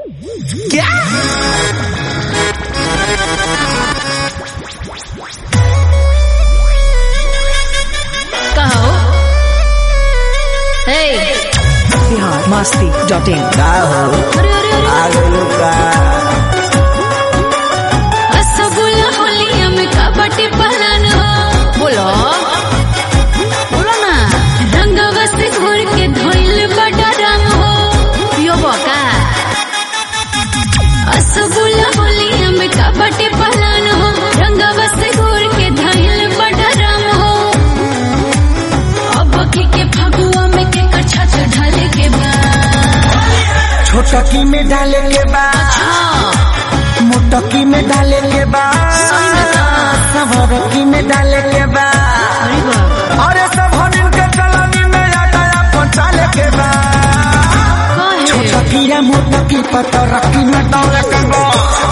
कहो हे बिहार मस्ती dot in का हो अरे अरे अरे आ गइल का रसगुल्ला होलिया में कबड्डी पहलन हो बोलो बोलो ना रंगवा से घोर के धोइल बड़ा रंग हो पियो बका रसगुल्ला होलिया में कबड्डी पहलन हो रंगवा से घोर के धोइल बड़ा रंग हो अब की के फगुआ में के कछा ढाले के बाद छोटकी में डाले के बा मोटकी में डाले के बा सवरकी में डाले के बा अरे बाप अरे सब हनिन के चलनी में आटा पहुंचाले के बा काहे छोटकी या मोटकी पतरकी में डाले के बा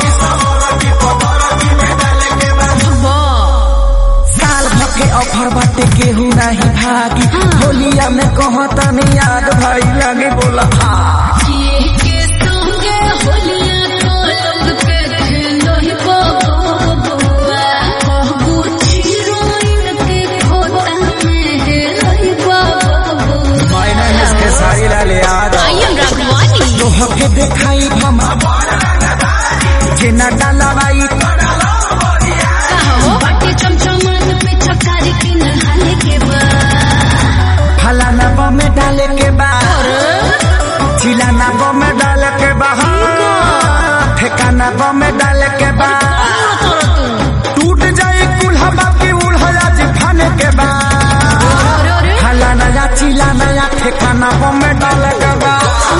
बा साल भर के ऑफर बाटे केहू नहीं भागी होलिया में कहता नहीं याद भाई लगे बोला हाँ किए के संगे होलिया तो लोग के खेलो ही बबुआ कहबू चिरोइन के खोता में हेलो ही बबुआ मैंने इसके सारी लाले याद आई एम राघवानी तोह के देखाई भमा जेना डाला बाई कहो बाटे चमचमान पे चकारी की नहाले के बाद फलाना बो में डाले के बा चिलाना बो में डाले के बा ठेकाना बो में डाले के बा टूट जाए कुल्हा बाकी उल्हा जी खाने के बा अरे अरे फलाना या चिलाना या ठेकाना बो में डाले के बा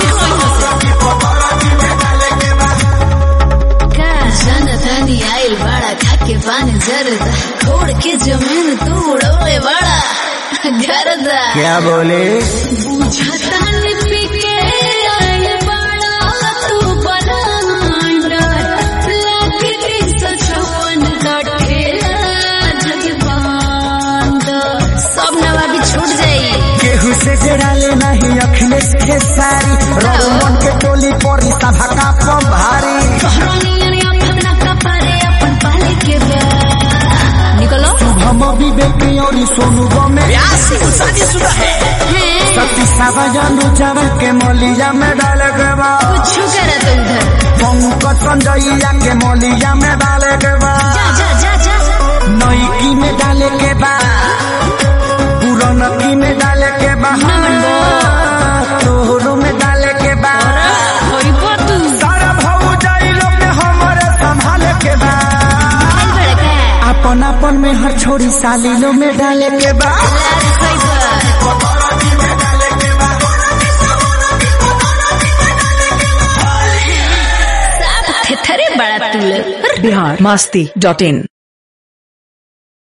का जनतानी आइल बड़ा खाके पानी जरदा छोड़ के जमीन तू उड़ौले बड़ा गरदा क्या बोले बुझतानी पी के आइल बड़ा तू बनांडा लागे तीन सौ चौवन का ठेला जगबांड सब नवाबी छूट जाई केहू से जड़ाले नहीं अखिलेश के सारी रोमन के टोली परी सभा का पम भारी कहरानियन अपन कपारे अपन पाले के बा निकलो हम विवेक और सोनू गमे शादी शुदा है हैं सती सावजानु चावल के मौलिया में डाले के बा कुछ करा तो उधर पंकज संजैया के मौलिया में डाले के बा जा जा जा जा नईकी में डाले के बा पुरनकी में डाले के बा तोहरो में डाले के बा होई बातू सारा भाऊ जाई लोग में हमारे संभाले के बा आई बड़ा का अपन अपन में हर छोरी साली लो में डाले के बा लाल सही बा साफ थेथरे बड़ा तू लोग बिहार मस्ती डॉट इन